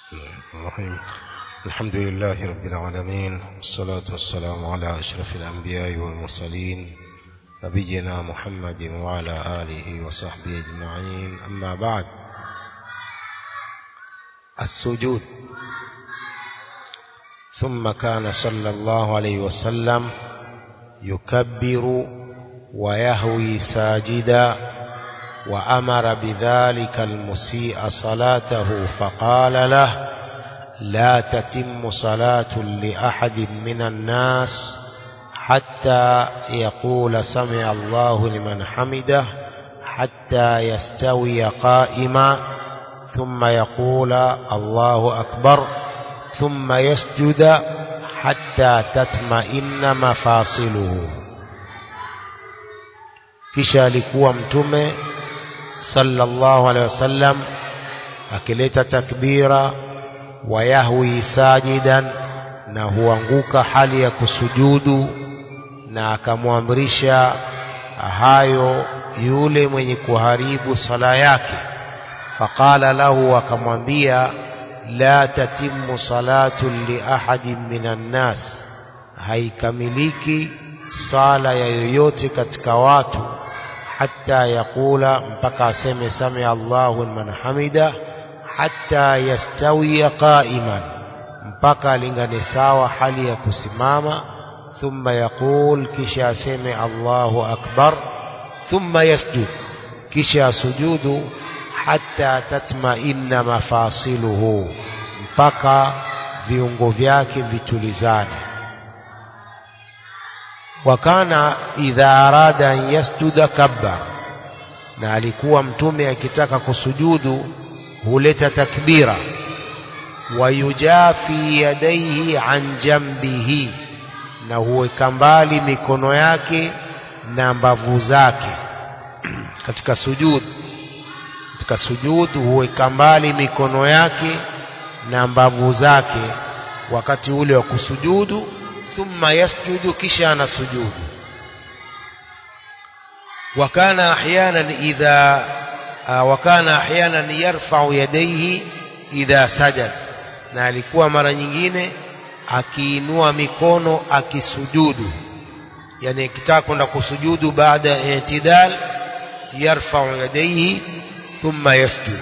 الرحيم الحمد لله رب العالمين والصلاة والسلام على أشرف الأنبياء والمرسلين نبينا محمد وعلى آله وصحبه أجمعين أما بعد السجود ثم كان صلى الله عليه وسلم يكبر ويهوي ساجدا وأمر بذلك المسيء صلاته فقال له لا تتم صلاة لأحد من الناس حتى يقول سمع الله لمن حمده حتى يستوي قائما ثم يقول الله أكبر ثم يسجد حتى تطمئن مفاصله kisha alikuwa mtume sallallahu alaihi wasallam akileta takbira wayahwi sajidan na huanguka hali ya kusujudu na akamwamrisha hayo yule mwenye kuharibu sala yake faqala lahu akamwambia la tatimmu salatu li ahadin minan nas haikamiliki sala ya yoyote katika watu hatta yaqula mpaka aseme sami Allahu liman hamida hatta yastawiya qa'iman mpaka alingane sawa hali ya kusimama thumma yaqul kisha aseme Allahu akbar thumma yasjud kisha sujudu hatta tatma'inna mafasiluhu mpaka viungo vyake vitulizane wakana idha arada an yasjuda kabbar na alikuwa mtume akitaka kusujudu huleta takbira wayujafi yadaihi an jambihi na huweka mbali mikono yake na mbavu zake katika sujud katika sujud huweka mbali mikono yake na mbavu zake wakati ule wa kusujudu thumma yasjudu kisha anasujudu wakana ahyanan idha wakana ahyanan yarfa'u yadayhi idha sajad na alikuwa mara nyingine akiinua mikono akisujudu yani akitaka kwenda kusujudu baada ya itidal yarfa'u yadayhi thumma yasjud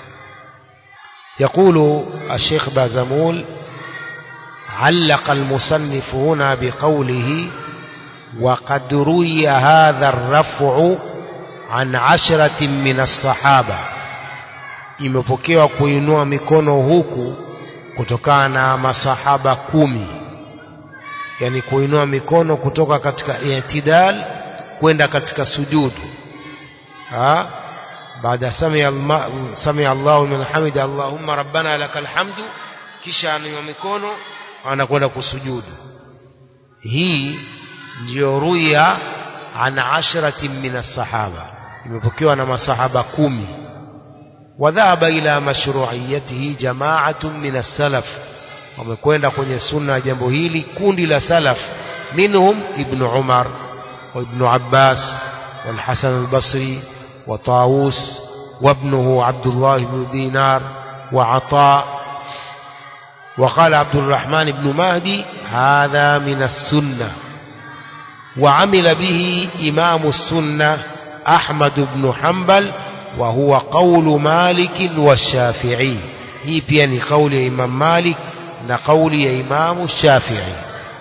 يقول الشيخ بازمول علق المصنف هنا بقوله وقد روي هذا الرفع عن عشرة من الصحابة imepokewa kuinua mikono huku kutokana na masahaba kumi yani kuinua mikono kutoka katika i'tidal kwenda katika sujudu ha baada samia samia Allahu liman hamida Allahumma rabbana lakal hamdu kisha anainua mikono anakwenda kusujudu hii ndio ruya an ashratin min as-sahaba imepokewa na masahaba kumi wadhahaba ila mashru'iyatihi jama'atun min as-salaf wamekwenda kwenye sunna ya jambo hili kundi la salaf minhum ibn umar wa ibn abbas wal hasan al-basri wa tawus وابنه عبد الله بن دينار وعطاء وقال عبد الرحمن بن مهدي هذا من السنة وعمل به إمام السنة أحمد بن حنبل وهو قول مالك والشافعي هي بيان قول إمام مالك نقول إمام الشافعي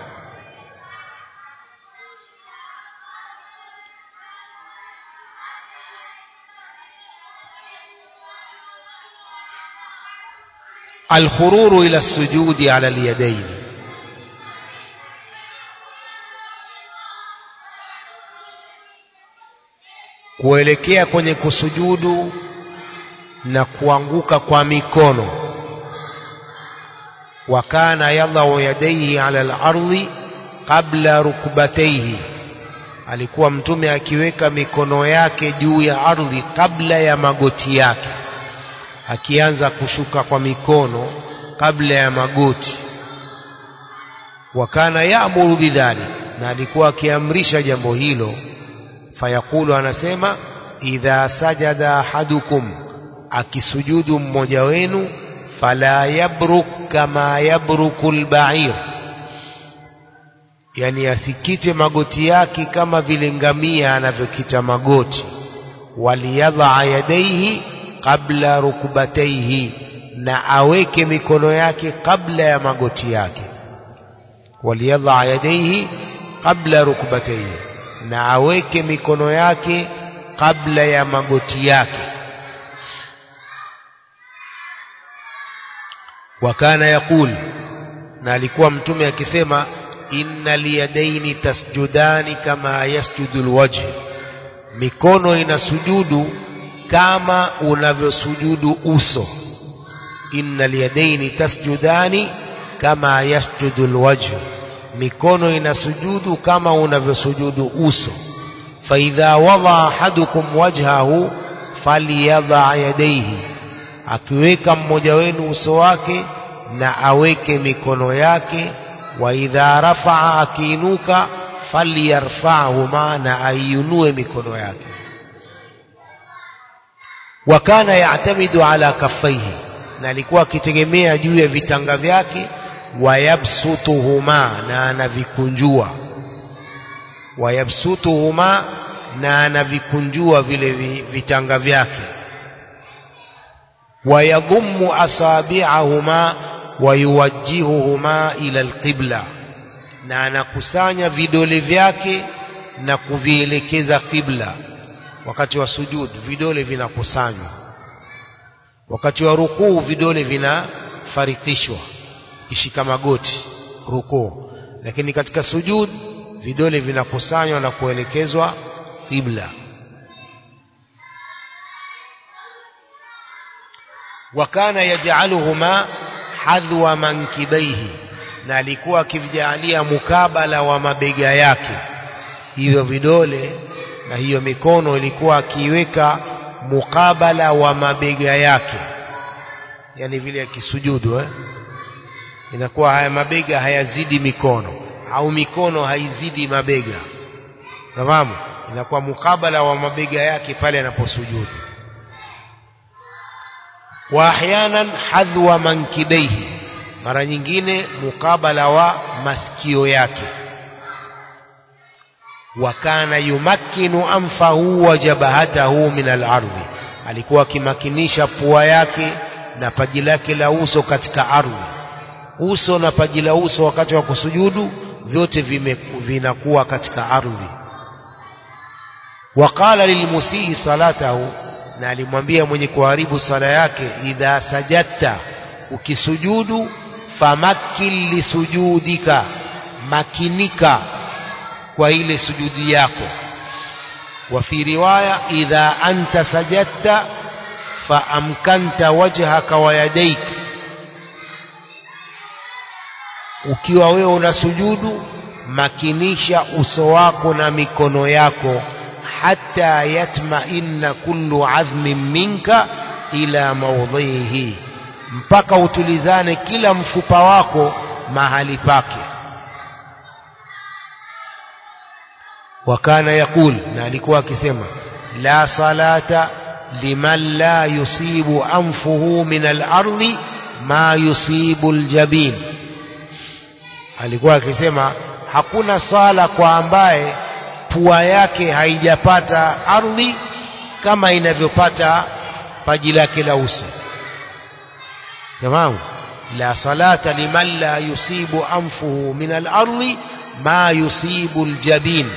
الخرور إلى السجود على اليدين kuelekea kwenye kusujudu na kuanguka kwa mikono wakana yadhau yadaihi ala al-ardhi qabla rukbatayhi alikuwa mtume akiweka mikono yake juu ya ardhi kabla ya magoti yake akianza kushuka kwa mikono kabla ya magoti wakana yaamuru bidhalik na alikuwa akiamrisha jambo hilo fayaqulu anasema idha sajada ahadukum akisujudu mmoja wenu fala yabruk kama yabruku lbair yani asikite magoti yake kama vile ngamia anavyokita magoti waliyadhaa yadaihi qabla rukbataihi na aweke mikono yake kabla ya magoti yake waliyadhaa yadaihi qabla rukbataihi na aweke mikono yake kabla ya magoti yake wakana yaqul na alikuwa mtume akisema inna liyadaini tasjudani kama yasjudu lwajh mikono inasujudu kama unavyosujudu uso inna liyadaini tasjudani kama yasjudu lwajh mikono inasujudu kama unavyosujudu uso faidha wadaa ahadukum wajhahu falyadha yadaihi akiweka mmoja wenu uso wake na aweke mikono yake wa idha rafaa akiinuka falyarfahuma na aiunue mikono yake wa kana yatamidu ala kaffaihi na alikuwa akitegemea juu ya vitanga vyake wayabsutuhuma na anavikunjua wayabsutuhuma na anavikunjua vile vitanga vyake wayadhummu asabi'ahuma wayuwajjihuhuma ila alqibla na anakusanya vidole vyake na kuvielekeza qibla wakati wa sujud vidole vinakusanywa wakati wa rukuu vidole vinafarikishwa kishika magoti rukuu lakini katika sujud vidole vinakusanywa na kuelekezwa qibla wakana yaj'aluhuma hadhwa mankibaihi na alikuwa akivijalia mukabala wa mabega yake hivyo vidole na hiyo mikono ilikuwa akiiweka mukabala wa mabega yake yani vile akisujudu eh? inakuwa haya mabega hayazidi mikono au mikono haizidi mabega fahamu inakuwa mukabala wa mabega yake pale anaposujudu wa ahyanan hadhwa mankibaihi mara nyingine mukabala wa masikio yake wa kana yumakkinu anfahu wa jabahatahu min al-ardhi alikuwa akimakinisha pua yake na paji lake la uso katika ardhi uso na paji la uso wakati wa kusujudu vyote vime, vinakuwa katika ardhi waqala lilmusii salatahu na alimwambia mwenye kuharibu sala yake idha sajadta ukisujudu famakil lisujudika makinika kwa ile sujudi yako wa fi riwaya idha anta sajadta faamkanta wajhaka wa yadaik ukiwa wewe unasujudu makinisha uso wako na mikono yako hata yatmainna kullu adhmin minka ila maudhihi mpaka utulizane kila mfupa wako mahali pake wakana yakul na alikuwa akisema la salata liman la yusibu anfuhu min al-ardi ma yusibu al-jabin alikuwa akisema hakuna sala kwa ambaye pua yake haijapata ardhi kama inavyopata paji lake la uso tamam la salata liman la yusibu anfuhu min al-ardi ma yusibu al-jabin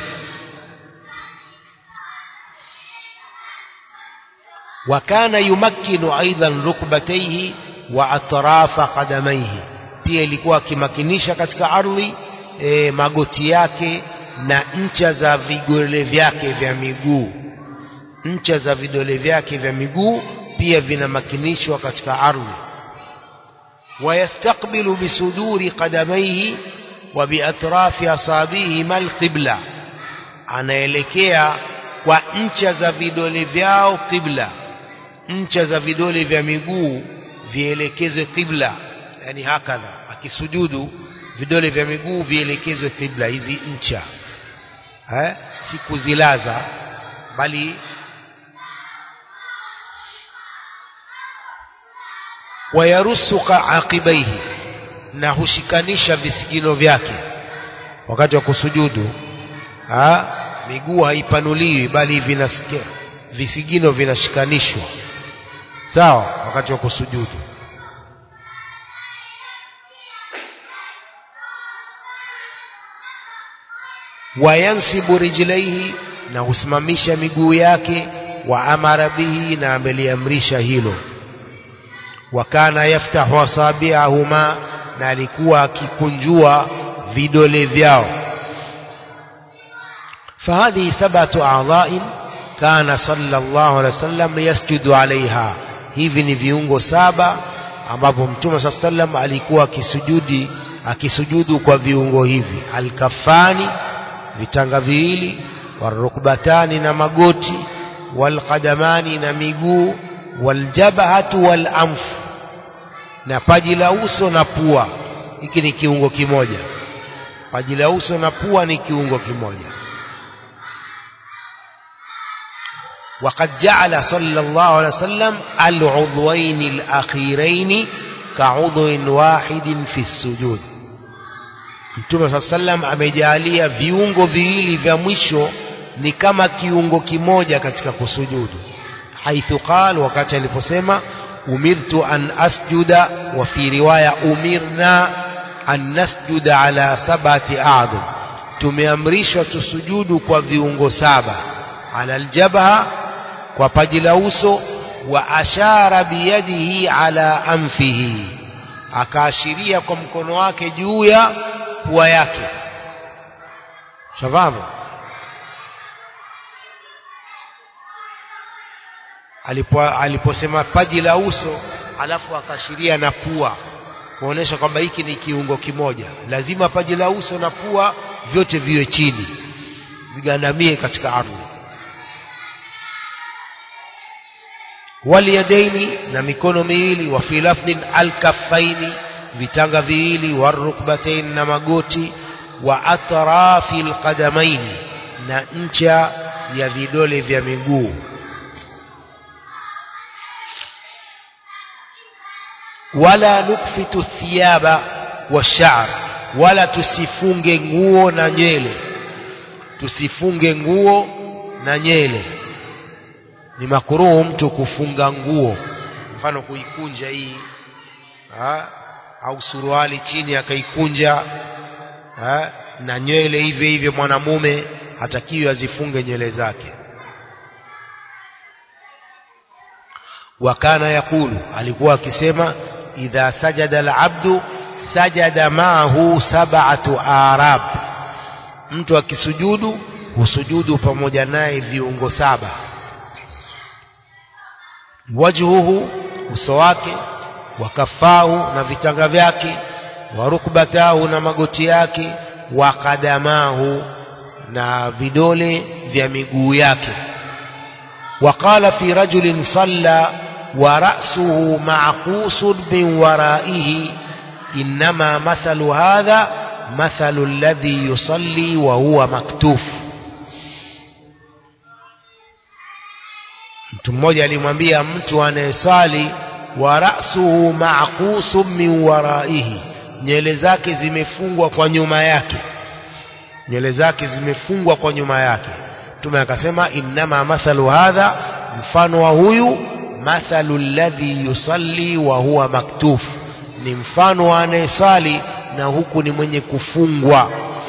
وكان يمكن أيضا ركبتيه وأطراف قدميه pia ilikuwa akimakinisha katika ardhi e, magoti yake na ncha za vidole vyake vya miguu ncha za vidole vyake vya miguu pia vinamakinishwa katika ardhi wayastakbilu bisuduri qadamaihi wa biatrafi asabihi mal qibla anaelekea kwa ncha za vidole vyao qibla ncha za vidole vya miguu vielekezwe qibla yani hakadha akisujudu vidole vya miguu vielekezwe qibla hizi ncha eh si kuzilaza bali wayarusuka aqibaihi na hushikanisha visigino vyake wakati wa kusujudu ha? miguu haipanuliwi bali vinasikia visigino vinashikanishwa sawa wakati wa kusujudu wayansibu rijlaihi na husimamisha miguu yake wa amara bihi na ameliamrisha hilo wa kana yaftahu asabiahuma na alikuwa akikunjua vidole vyao فهذه سبعة أعضاء كان صلى الله عليه وسلم يسجد عليها hivi ni viungo saba ambapo mtume saa sallam alikuwa akisujudi akisujudu kwa viungo hivi alkafani vitanga viwili warukbatani na magoti walqadamani na miguu waljabhatu walamfu na paji la uso na pua hiki ni kiungo kimoja paji la uso na pua ni kiungo kimoja وقد جعل صلى الله عليه وسلم العضوين الأخيرين كعضو واحد في السجود Mtume saa sallam amejalia viungo viwili vya mwisho ni kama kiungo kimoja katika kusujudu haithu qal wakati aliposema umirtu an asjuda wa fi riwaya umirna an nasjuda ala sabati a'dham tumeamrishwa tusujudu kwa viungo saba ala aljabha kwa paji la uso wa ashara biyadihi ala anfihi akaashiria kwa mkono wake juu ya pua yake shafahamu alipo aliposema paji la uso alafu akaashiria na pua kuonesha kwamba hiki ni kiungo kimoja lazima paji la uso na pua vyote viwe chini vigandamie katika ardhi walyadaini na mikono miwili wa fi lafdhin alkaffaini vitanga viwili warukbatain na magoti wa atrafi alqadamaini na ncha ya vidole vya miguu wala nukfitu thiyaba washa'r wala tusifunge nguo na nywele tusifunge nguo na nywele ni makuruhu mtu kufunga nguo mfano kuikunja hii ha? au suruali chini akaikunja ha? na nywele hivyo hivyo mwanamume hatakiwi azifunge nywele zake wakana yakulu alikuwa akisema idha sajada alabdu sajada maahu sab'atu arab mtu akisujudu husujudu pamoja naye viungo saba wajhuhu uso wake wakafahu na vitanga vyake warukbatahu na magoti yake wakadamahu na vidole vya miguu yake وقال في رجل صلى ورأسه معقوس من ورائه إنما مثل هذا مثل الذي يصلي وهو مكتوف mtu mmoja alimwambia mtu anayesali wa ra'suhu ma'qusun min waraihi nywele zake zimefungwa kwa nyuma yake nywele zake zimefungwa kwa nyuma yake mtume akasema innama mathalu hadha mfano wa huyu mathalu alladhi yusalli wa huwa maktuf ni mfano wa anayesali na huku ni mwenye kufungwa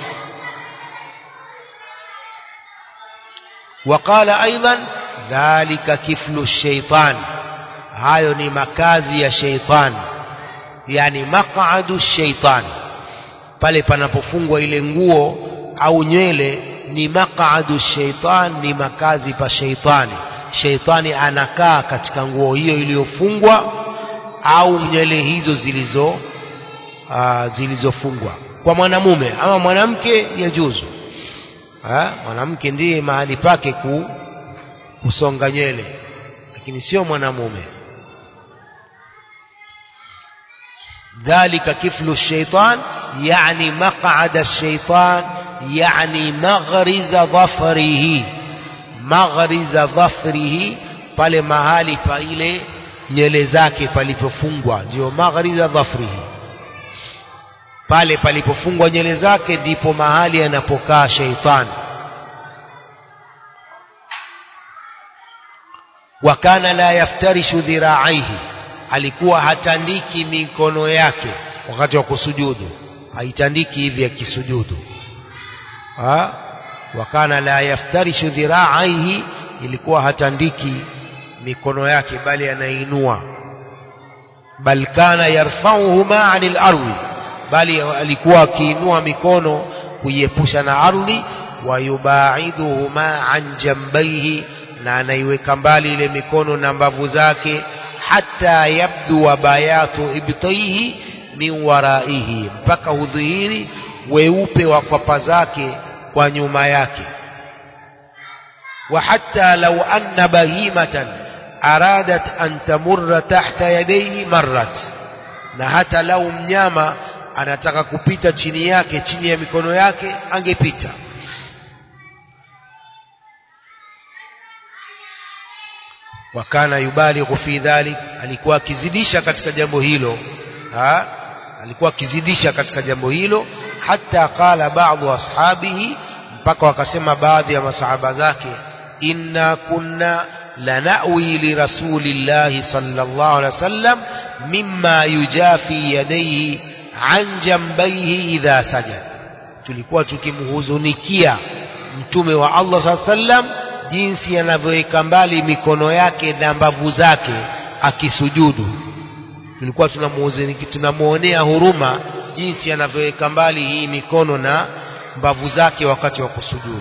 وقال أيضا dhalika kiflu shaitan hayo ni makazi ya shaitan yani maq'adu shaitan pale panapofungwa ile nguo au nywele ni maq'adu shaitan ni makazi pa shaitani shaitani anakaa katika nguo hiyo iliyofungwa au nywele hizo zilizo uh, zilizofungwa kwa mwanamume ama mwanamke yajuzu mwanamke ndiye mahali pake ku kusonga nywele lakini sio mwanamume dhalika kiflu shaitan yani maq'ada shaitan yani maghriza dhafrihi maghriza dhafrihi pale mahali pa ile nyele zake palipofungwa ndio maghriza dhafrihi pale palipofungwa nyele zake ndipo mahali anapokaa sheitani wakana la yaftarishu dhiraaihi alikuwa hatandiki mikono yake wakati wa kusujudu haitandiki hivi akisujudu ha? wakana la yaftarishu dhiraaihi ilikuwa hatandiki mikono yake bali anainua bal kana yarfauhuma anil ardhi bali alikuwa akiinua mikono kuiepusha na ardhi wayubaiduhuma an jambaihi na anaiweka mbali ile mikono na mbavu zake hata yabdu wa bayatu ibtaihi min waraihi mpaka hudhihiri weupe wa kwapa zake kwa nyuma yake wa hatta law anna bahimatan aradat an tamurra tahta yadayhi marrat na hata lau mnyama anataka kupita chini yake chini ya mikono yake angepita wakana yubalighu fi dhalik alikuwa akizidisha katika jambo hilo ha? alikuwa akizidisha katika jambo hilo hata qala baadhi ashabihi mpaka wakasema baadhi ya masahaba zake inna kunna lanawi lirasulillahi sallallahu alaihi wasallam mimma yujafi yadayhi an jambaihi idha sajad tulikuwa tukimhuzunikia mtume wa Allah sallallahu alaihi wasallam jinsi anavyoweka mbali mikono yake na mbavu zake akisujudu tulikuwa tunamuonea huruma jinsi anavyoweka mbali hii mikono na mbavu zake wakati wa kusujudu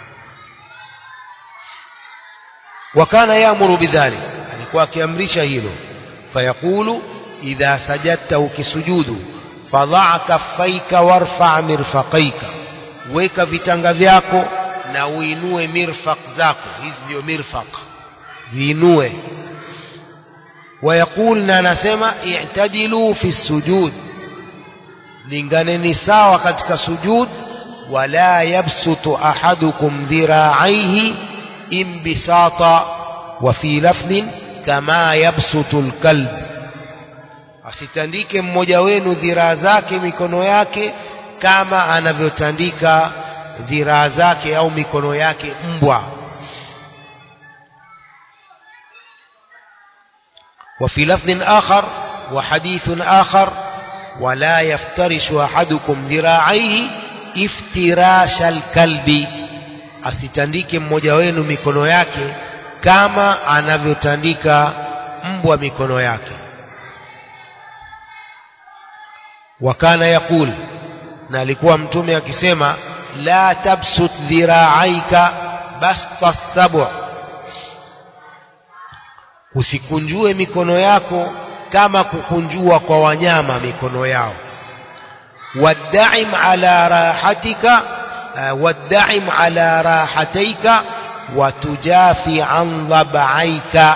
wakana yaamuru bidhalik alikuwa akiamrisha hilo fayaqulu idha sajadta ukisujudu fadhaa kaffaika warfa mirfaqaika weka vitanga vyako na uinue mirfaq zako hizi ndio mirfaq ziinue wayaqul na anasema i'tadilu fi sujud linganeni sawa katika sujud wala yabsutu ahadukum dhira'aihi imbisata wa fi lafdhin kama yabsutu alkalb asitandike mmoja wenu dhiraa zake mikono yake kama anavyotandika dhiraa zake au mikono yake mbwa وفي لفظ آخر وحديث آخر ولا يفترش أحدكم ذراعيه افتراش الكلب asitandike mmoja wenu mikono yake kama anavyotandika mbwa mikono yake wakana yaqul na alikuwa mtume akisema la tabsut dhiraaika basta sabu usikunjue mikono yako kama kukunjua kwa wanyama mikono yao waddaim ala rahatika waddaim ala rahataika watujafi an dhabaika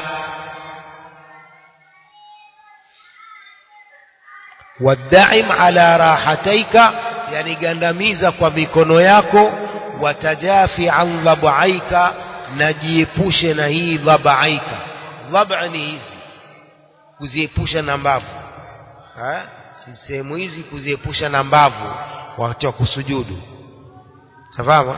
waddaim ala rahataika yani gandamiza kwa mikono yako watajafi an dhabaika na jiepushe na hii dhabaika dhaba ni hizi kuziepusha na mbavu sehemu hizi kuziepusha na mbavu wakati wa kusujudu تفهم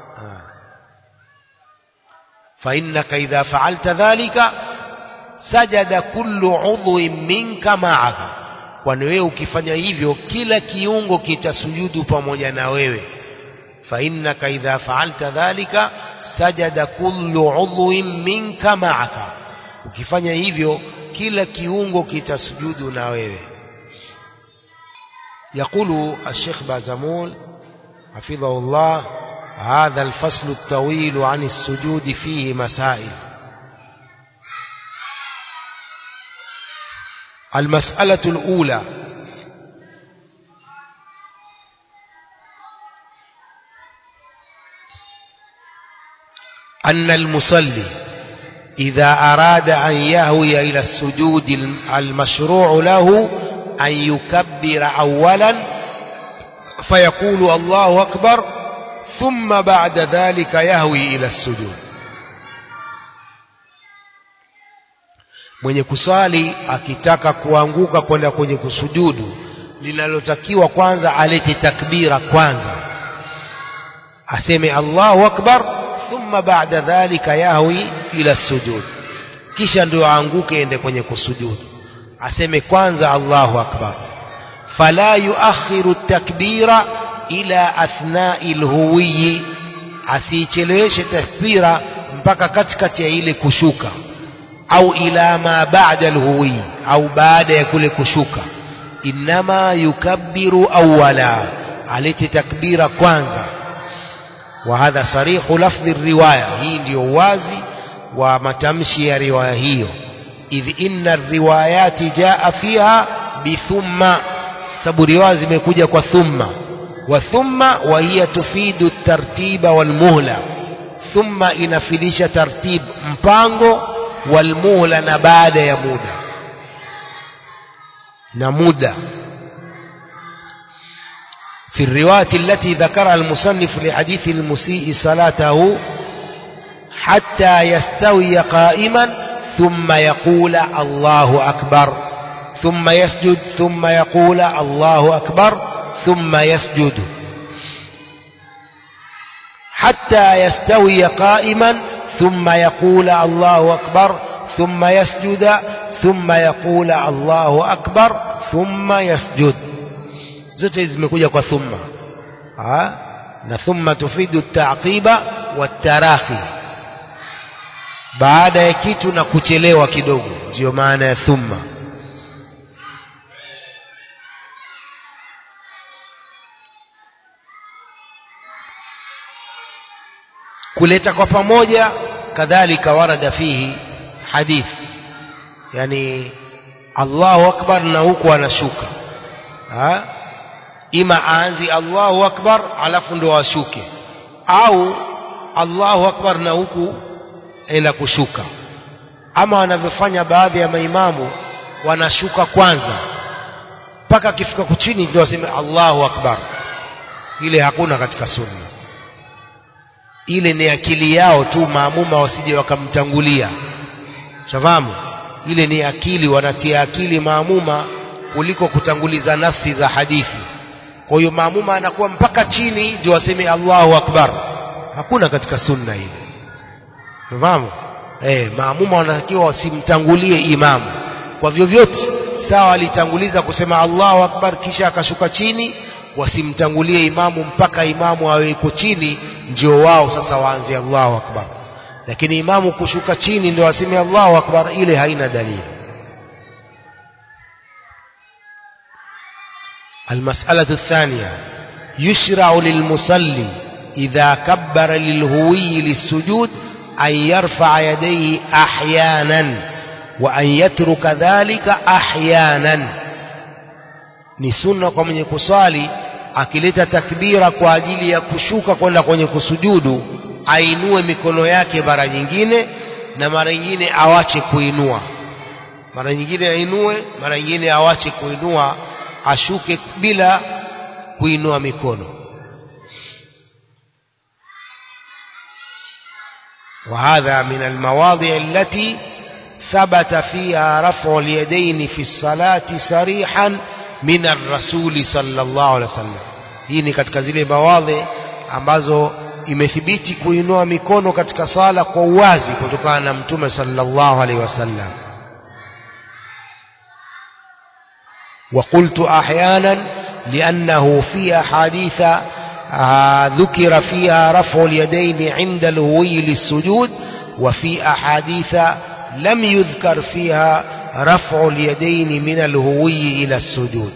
فإنك إذا فعلت ذلك سجد كل عضو منك معك kwani wewe ukifanya hivyo kila kiungo kitasujudu pamoja na wewe فإنك إذا فعلت ذلك سجد كل عضو منك معك ukifanya hivyo kila kiungo kitasujudu na wewe يقول الشيخ بازمول حفظه الله هذا الفصل الطويل عن السجود فيه مسائل المسألة الأولى أن المصلي إذا أراد أن يهوي إلى السجود المشروع له أن يكبر أولا فيقول الله أكبر ثم بعد ذلك يهوي إلى السجود mwenye kuswali akitaka kuanguka kwenda kwenye kusujudu linalotakiwa kwanza alete takbira kwanza aseme Allahu akbar thumma ba'da dhalika yahwi ila sujud kisha ndio aanguke ende kwenye kusujudu aseme kwanza Allahu akbar fala yuakhiru takbira ila athnai lhuwiyi asiicheleweshe takbira mpaka katikati ya ile kushuka au ila ma ba'da alhuwi au baada ya kule kushuka inma yukabbiru awwala alete takbira kwanza wa hadha sarihu lafdhi riwaya hii ndio wazi wa matamshi ya riwaya hiyo idh inna riwayati jaa fiha bithumma sababu riwaya zimekuja kwa thumma wa thumma wa hiya tufidu tartiba wal muhla thumma inafidisha tartib mpango wal muhla na baada ya muda na muda في الرواية التي ذكرها المصنف لحديث المسيء صلاته حتى يستوي قائما ثم يقول الله أكبر ثم يسجد ثم يقول الله أكبر ثم يسجد حتى يستوي قائما ثم يقول الله أكبر ثم يسجد ثم يقول الله أكبر ثم يسجد zote zimekuja kwa thumma ha? na thumma tufidu taqiba watarahi baada ya kitu na kuchelewa kidogo ndiyo maana ya thumma kuleta kwa pamoja kadhalika warada fihi hadith yani Allahu akbar na huku anashuka ha? ima aanzi Allahu akbar alafu ndo ashuke au Allahu akbar na huku enda kushuka ama wanavyofanya baadhi ya maimamu wanashuka kwanza mpaka akifika kuchini ndio waseme Allahu akbar ile hakuna katika sunna ile ni akili yao tu maamuma wasije wakamtangulia shafahamu ile ni akili wanatia akili maamuma kuliko kutanguliza nafsi za hadithi kwa hiyo maamuma anakuwa mpaka chini ndio waseme Allahu akbar hakuna katika sunna hili fahamu eh maamuma wanatakiwa wasimtangulie imamu kwa vyovyote sawa alitanguliza kusema Allahu akbar kisha akashuka chini wasimtangulie imamu mpaka imamu aweko chini ndio wao sasa waanze Allahu akbar lakini imamu kushuka chini ndio waseme Allahu akbar ile haina dalili المسألة الثانية يشرع للمصلي إذا كبر للهوي للسجود أن يرفع يديه أحيانا وأن يترك ذلك أحيانا ni sunna kwa mwenye kuswali akileta takbira kwa ajili ya kushuka kwenda kwenye kusujudu ainue mikono yake mara nyingine na mara nyingine awache kuinua mara nyingine ainue mara nyingine awache kuinua ashuke bila kuinua mikono وهذا من المواضع التي ثبت فيها رفع اليدين في الصلاة صريحا من الرسول صلى الله عليه وسلم hii ni katika zile mawadhi ambazo imethibiti kuinua mikono katika sala kwa uwazi kutokana na mtume sallallahu alaihi wasallam وقلت أحيانا لأنه في أحاديث آه ذكر فيها رفع اليدين عند الهوي للسجود وفي أحاديث لم يذكر فيها رفع اليدين من الهوي إلى السجود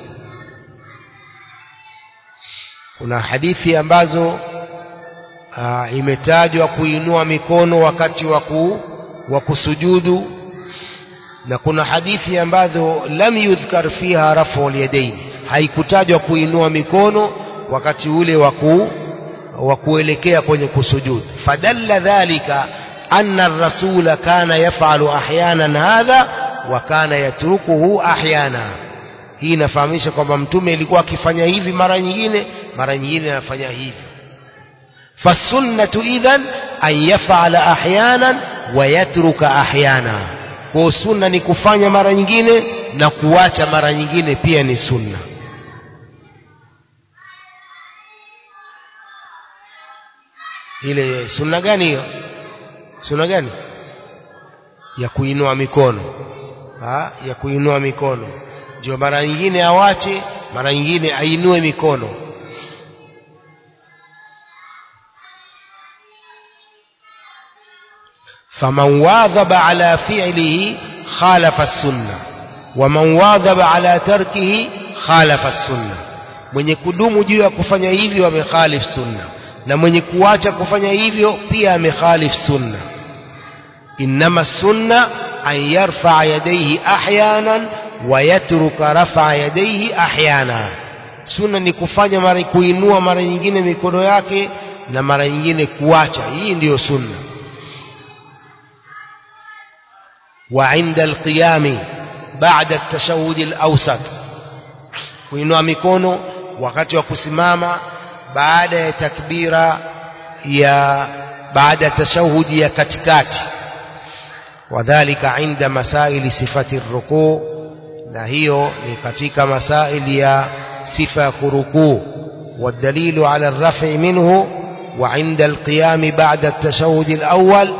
kuna hadithi ambazo uh, imetajwa kuinua mikono wakati wa kusujudu na kuna hadithi ambazo lam yudhkar fiha rafu alyadain haikutajwa kuinua mikono wakati ule wa kuelekea kwenye kusujudu fadalla dhalika anna ar-rasula kana yaf'alu ahyanan hadha wa kana yatrukuhu ahyana hii inafahamisha kwamba mtume ilikuwa akifanya hivi mara nyingine mara nyingine anafanya hivi fasunnatu idhan an yaf'ala ahyanan wa yatruka ahyana kwa sunna ni kufanya mara nyingine na kuacha mara nyingine pia ni sunna ile sunna gani hiyo sunna gani ya kuinua mikono ha? ya kuinua mikono ndio mara nyingine awache mara nyingine ainue mikono faman wadhaba ala fi'lihi khalafa as-sunnah waman wadhaba ala tarkihi khalafa as-sunnah mwenye kudumu juu ya kufanya hivyo amekhalif sunna na mwenye kuacha kufanya hivyo pia amekhalif sunna inma sunna an yarfa yadayhi ahyanan wa yatruka rafa yadayhi ahyana sunna ni kufanya mara kuinua mara nyingine mikono yake na mara nyingine kuacha hii ndiyo sunna wa inda alqiyami baada at-tashahhud al-awsat kuinua mikono wakati wa kusimama baada ya takbira ya baada ya tashahudi ya katikati wadhālika inda masaili sifati rukuu na hiyo ni katika masaili ya sifa ya kurukuu والدليل على الرفع منه وعند القيام بعد التشهد الأول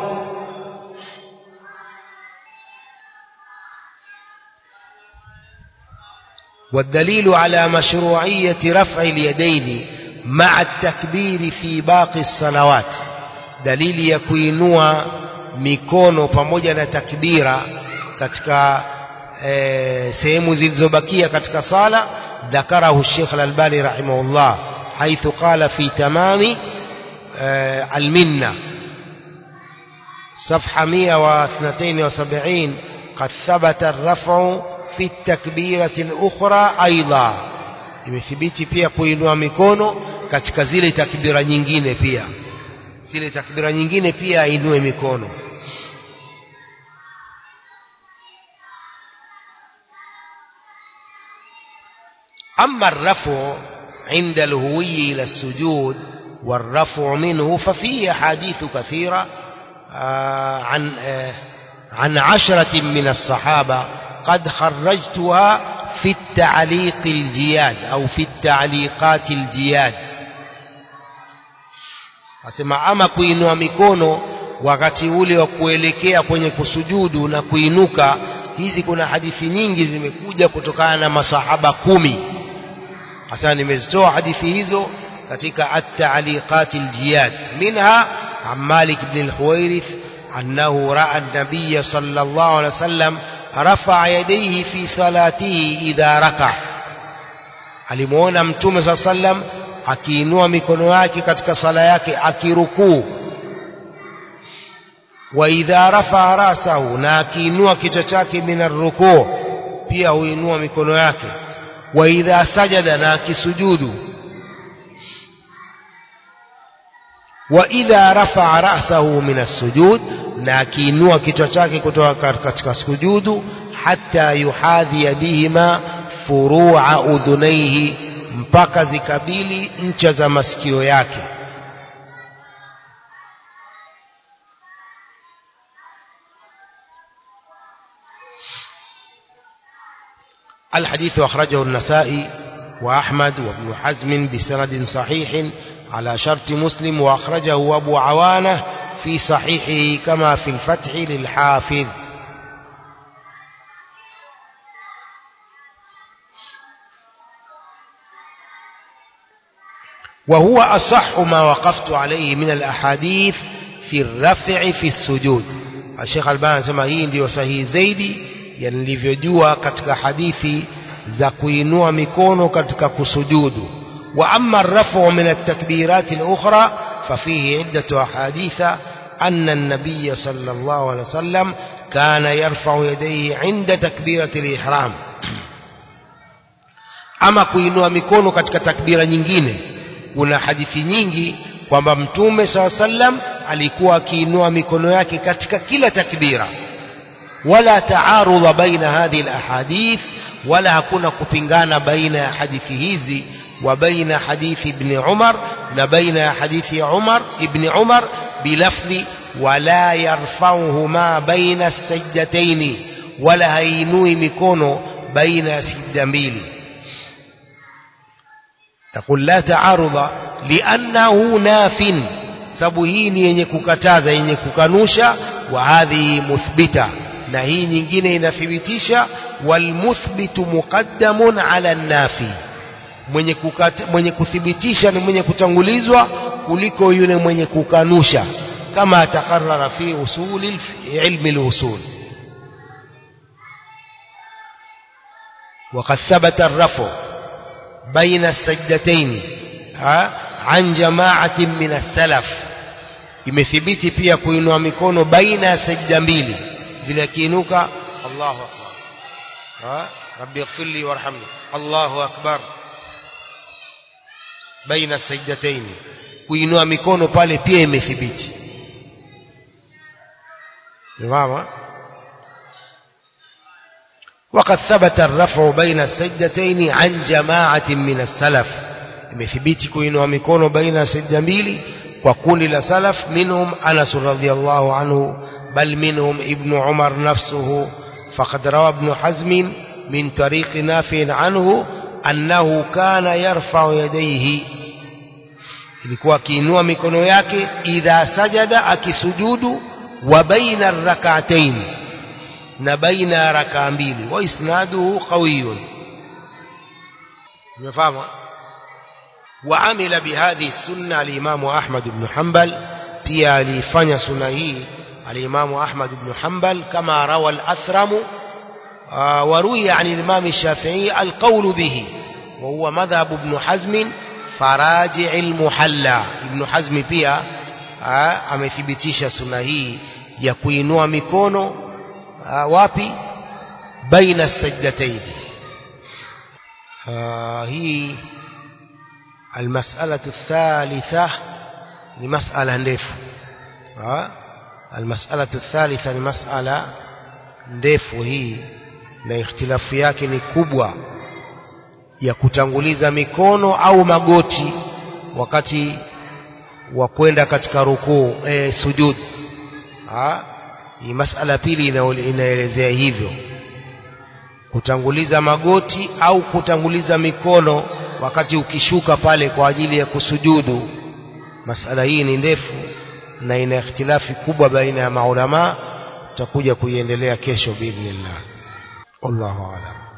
والدليل على مشروعية رفع اليدين مع التكبير في باقي الصلوات دليل يكوينوا mikono pamoja na takbira katika e, sehemu zilizobakia katika sala ذكره الشيخ الألباني رحمه الله حيث قال في تمام e, المنة صفحة 172 قد ثبت الرفع في التكبيرة الأخرى أيضا imethibiti pia kuinua mikono katika zile takbira nyingine pia zile takbira nyingine pia ainue mikono أما الرفع عند الهوي إلى السجود والرفع منه ففيه حديث كثيرة عن عن عشرة من الصحابة قد خرجتها في التعليق الجياد أو في التعليقات الجياد asema ama kuinua mikono wakati ule wa kuelekea kwenye kusujudu na kuinuka hizi kuna hadithi nyingi zimekuja kutokana na masahaba kumi hasa nimezitoa hadithi hizo katika at-ta'liqat al-jiyad minha an Malik ibn al-Huwairith annahu ra'a an-nabiy sallallahu alayhi wasallam rafa'a yadayhi fi salatihi idha raka alimuona mtume sallallahu alayhi wasallam akiinua mikono yake katika sala yake akirukuu wa idha rafa rasahu na akiinua kichwa chake min rukuu pia huinua mikono yake wa idha sajada na akisujudu wa idha rafa rasahu min as-sujud na akiinua kichwa chake kutoka katika sujudu hatta yuhadhi bihima furu'a udhunaihi mpaka zikabili ncha za masikio yake الحديث أخرجه النسائي وأحمد وابن حزم بسند صحيح على شرط مسلم وأخرجه أبو عوانة في صحيحه كما في الفتح للحافظ وهو أصح ما وقفت عليه من الأحاديث في الرفع في السجود الشيخ الباني سما hii ndio sahihi zaidi ya nilivyojua katika hadithi za kuinua mikono katika kusujudu wa amma ar-raf'u min at-takbirat al-ukhra ففيه عدة أحاديث أن النبي صلى الله عليه وسلم كان يرفع يديه عند تكبيرة الإحرام أما kuinua mikono katika takbira nyingine kuna hadithi nyingi kwamba mtume saa sallam alikuwa akiinua mikono yake katika kila takbira wala taarudha baina hadhihi alahadith wala hakuna kupingana baina ya hadithi hizi wa baina hadithi ibn Umar na baina ya hadithi ya Umar ibn Umar bilafdhi wala yarfauhuma baina sajdataini wala hainui mikono baina ya sijda mbili يقول لا تعارض لأنه ناف sababu hii ni yenye kukataza yenye kukanusha wa hadhi muthbita na hii nyingine inathibitisha walmuthbitu muqaddamun ala nafi mwenye, kukata, mwenye kuthibitisha ni mwenye kutangulizwa kuliko yule mwenye kukanusha kama takarrara fi usuli ilmi lusul وقد ثبت الرفع بين السجدتين عن جماعة من السلف imethibiti pia kuinua mikono baina ya sajda mbili vile akiinuka Allahu akbar ha rabbi ighfirli warhamni Allahu akbar baina sajdatayn kuinua mikono pale pia imethibiti mama وقد ثبت الرفع بين السجدتين عن جماعة من السلف imethibiti kuinua mikono baina ya sajda mbili kwa kundi la salaf minhum Anas radhiyallahu anhu bal minhum ibn Umar nafsuhu faqad rawa ibn Hazm min tariq Nafi' anhu annahu kana yarfa'u yadayhi ilikuwa akiinua mikono yake idha sajada akisujudu wa baina rak'atayn na baina rakaa mbili wa isnaduhu qawiyun umefahamu وعمل بهذه السنة الإمام أحمد بن حنبل pia alifanya suna hii الإمام أحمد بن حنبل كما روى الأثرم وروي عن الإمام الشافعي القول به وهو مذهب ابن حزم فراجع المحلى ابن حزم pia amethibitisha suna hii ya kuinua mikono wapi baina sajdatayn hii المسألة الثالثة لمسألة ndefu المسألة الثالثة ni masala ndefu hii na ikhtilafu yake ni kubwa ya kutanguliza mikono au magoti wakati wa kwenda katika rukuu e, sujud hii masala pili inaelezea hivyo kutanguliza magoti au kutanguliza mikono wakati ukishuka pale kwa ajili ya kusujudu masala hii ni ndefu na ina ikhtilafi kubwa baina ya maulama tutakuja kuiendelea kesho biidhnillah wallahu a'lam